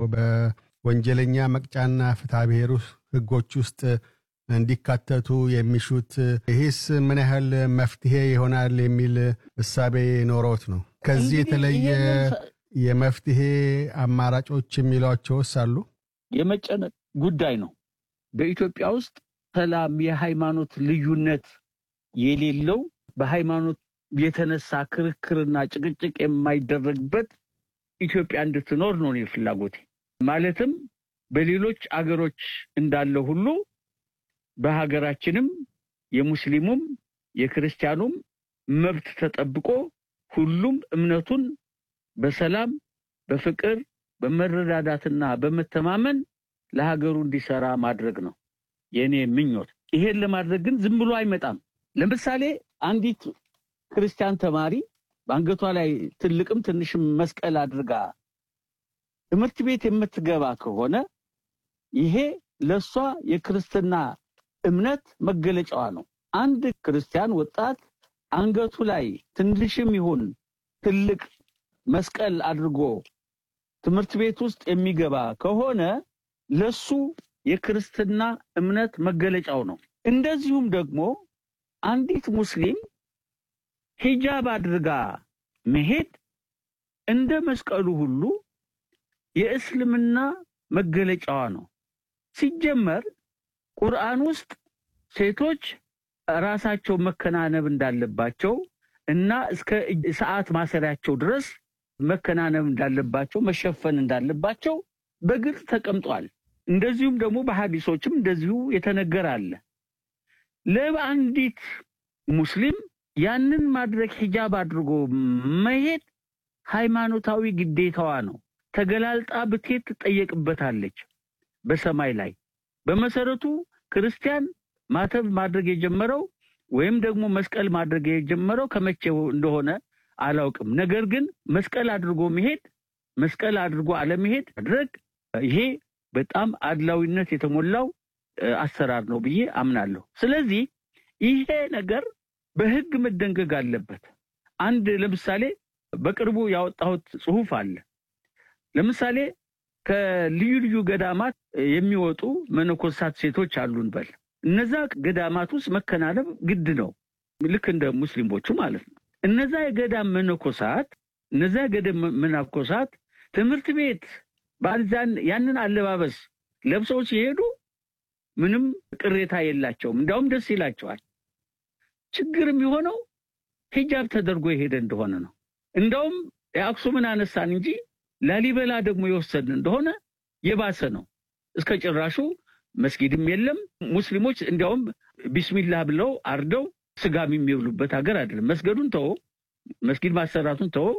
በወንጀለኛ መቅጫና ፍትሐ ብሔር ህጎች ውስጥ እንዲካተቱ የሚሹት ይህስ ምን ያህል መፍትሄ ይሆናል የሚል እሳቤ ኖሮት ነው? ከዚህ የተለየ የመፍትሄ አማራጮች የሚሏቸውስ አሉ? የመጨነቅ ጉዳይ ነው። በኢትዮጵያ ውስጥ ሰላም፣ የሃይማኖት ልዩነት የሌለው በሃይማኖት የተነሳ ክርክርና ጭቅጭቅ የማይደረግበት ኢትዮጵያ እንድትኖር ነው እኔ ፍላጎቴ። ማለትም በሌሎች አገሮች እንዳለ ሁሉ በሀገራችንም የሙስሊሙም የክርስቲያኑም መብት ተጠብቆ ሁሉም እምነቱን በሰላም በፍቅር በመረዳዳትና በመተማመን ለሀገሩ እንዲሰራ ማድረግ ነው የእኔ ምኞት። ይሄን ለማድረግ ግን ዝም ብሎ አይመጣም። ለምሳሌ አንዲት ክርስቲያን ተማሪ በአንገቷ ላይ ትልቅም ትንሽም መስቀል አድርጋ ትምህርት ቤት የምትገባ ከሆነ ይሄ ለእሷ የክርስትና እምነት መገለጫዋ ነው። አንድ ክርስቲያን ወጣት አንገቱ ላይ ትንሽም ይሁን ትልቅ መስቀል አድርጎ ትምህርት ቤት ውስጥ የሚገባ ከሆነ ለሱ የክርስትና እምነት መገለጫው ነው። እንደዚሁም ደግሞ አንዲት ሙስሊም ሂጃብ አድርጋ መሄድ እንደ መስቀሉ ሁሉ የእስልምና መገለጫዋ ነው። ሲጀመር ቁርአን ውስጥ ሴቶች ራሳቸው መከናነብ እንዳለባቸው እና እስከ ሰዓት ማሰሪያቸው ድረስ መከናነብ እንዳለባቸው መሸፈን እንዳለባቸው በግልጽ ተቀምጧል። እንደዚሁም ደግሞ በሐዲሶችም እንደዚሁ የተነገረ አለ። ለአንዲት ሙስሊም ያንን ማድረግ ሂጃብ አድርጎ መሄድ ሃይማኖታዊ ግዴታዋ ነው። ተገላልጣ ብትሄድ ትጠየቅበታለች በሰማይ ላይ። በመሰረቱ ክርስቲያን ማተብ ማድረግ የጀመረው ወይም ደግሞ መስቀል ማድረግ የጀመረው ከመቼው እንደሆነ አላውቅም። ነገር ግን መስቀል አድርጎ መሄድ መስቀል አድርጎ አለመሄድ ማድረግ ይሄ በጣም አድላዊነት የተሞላው አሰራር ነው ብዬ አምናለሁ። ስለዚህ ይሄ ነገር በሕግ መደንገግ አለበት። አንድ ለምሳሌ በቅርቡ ያወጣሁት ጽሑፍ አለ። ለምሳሌ ከልዩ ልዩ ገዳማት የሚወጡ መነኮሳት ሴቶች አሉን በል እነዛ ገዳማት ውስጥ መከናነብ ግድ ነው፣ ልክ እንደ ሙስሊሞቹ ማለት ነው። እነዛ የገዳም መነኮሳት እነዛ የገዳም መነኮሳት ትምህርት ቤት ባልዛን ያንን አለባበስ ለብሰው ሲሄዱ ምንም ቅሬታ የላቸውም፣ እንዲያውም ደስ ይላቸዋል። ችግር የሚሆነው ሂጃብ ተደርጎ የሄደ እንደሆነ ነው። እንደውም የአክሱምን አነሳን እንጂ ላሊበላ ደግሞ የወሰድን እንደሆነ የባሰ ነው። እስከ ጭራሹ መስጊድም የለም። ሙስሊሞች እንዲያውም ቢስሚላህ ብለው አርደው ስጋም የሚብሉበት ሀገር አይደለም። መስገዱን ተወ፣ መስጊድ ማሰራቱን ተወ፣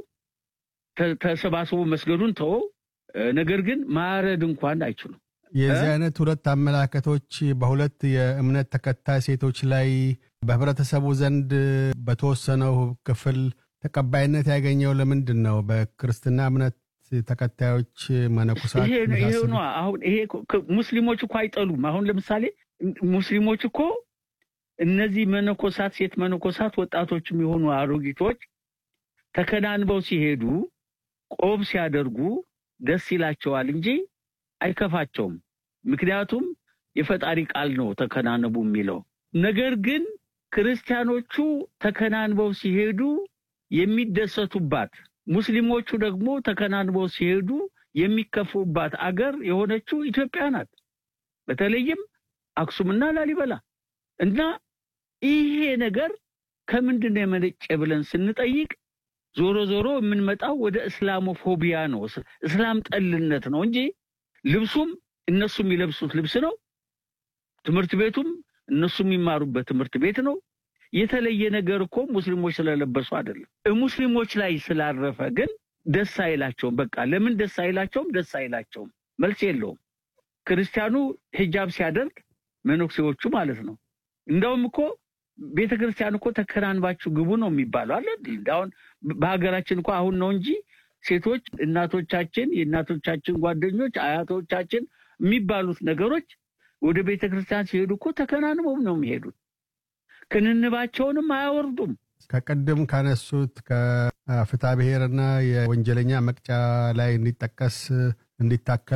ተሰባስቦ መስገዱን ተወ። ነገር ግን ማረድ እንኳን አይችሉም። የዚህ አይነት ሁለት አመላከቶች በሁለት የእምነት ተከታይ ሴቶች ላይ በህብረተሰቡ ዘንድ በተወሰነው ክፍል ተቀባይነት ያገኘው ለምንድን ነው? በክርስትና እምነት ተከታዮች መነኮሳት ይሄ ነው። አሁን ይሄ ሙስሊሞች እኮ አይጠሉም። አሁን ለምሳሌ ሙስሊሞች እኮ እነዚህ መነኮሳት ሴት መነኮሳት ወጣቶችም የሆኑ አሮጊቶች ተከናንበው ሲሄዱ ቆብ ሲያደርጉ ደስ ይላቸዋል እንጂ አይከፋቸውም። ምክንያቱም የፈጣሪ ቃል ነው ተከናነቡ የሚለው። ነገር ግን ክርስቲያኖቹ ተከናንበው ሲሄዱ የሚደሰቱባት ሙስሊሞቹ ደግሞ ተከናንበው ሲሄዱ የሚከፉባት አገር የሆነችው ኢትዮጵያ ናት። በተለይም አክሱምና ላሊበላ እና ይሄ ነገር ከምንድን ነው የመነጨ ብለን ስንጠይቅ ዞሮ ዞሮ የምንመጣው ወደ እስላሞፎቢያ ነው፣ እስላም ጠልነት ነው እንጂ ልብሱም እነሱ የሚለብሱት ልብስ ነው። ትምህርት ቤቱም እነሱ የሚማሩበት ትምህርት ቤት ነው። የተለየ ነገር እኮ ሙስሊሞች ስለለበሱ አይደለም። ሙስሊሞች ላይ ስላረፈ ግን ደስ አይላቸውም። በቃ ለምን ደስ አይላቸውም? ደስ አይላቸውም፣ መልስ የለውም። ክርስቲያኑ ሂጃብ ሲያደርግ መነኩሴዎቹ ማለት ነው። እንደውም እኮ ቤተ ክርስቲያን እኮ ተከናንባችሁ ግቡ ነው የሚባለው አለ። አሁን በሀገራችን እኮ አሁን ነው እንጂ ሴቶች እናቶቻችን፣ የእናቶቻችን ጓደኞች፣ አያቶቻችን የሚባሉት ነገሮች ወደ ቤተ ክርስቲያን ሲሄዱ እኮ ተከናንበው ነው የሚሄዱት። ክንንባቸውንም አያወርዱም። ከቅድም ካነሱት ከፍትሐ ብሔርና የወንጀለኛ መቅጫ ላይ እንዲጠቀስ እንዲታከል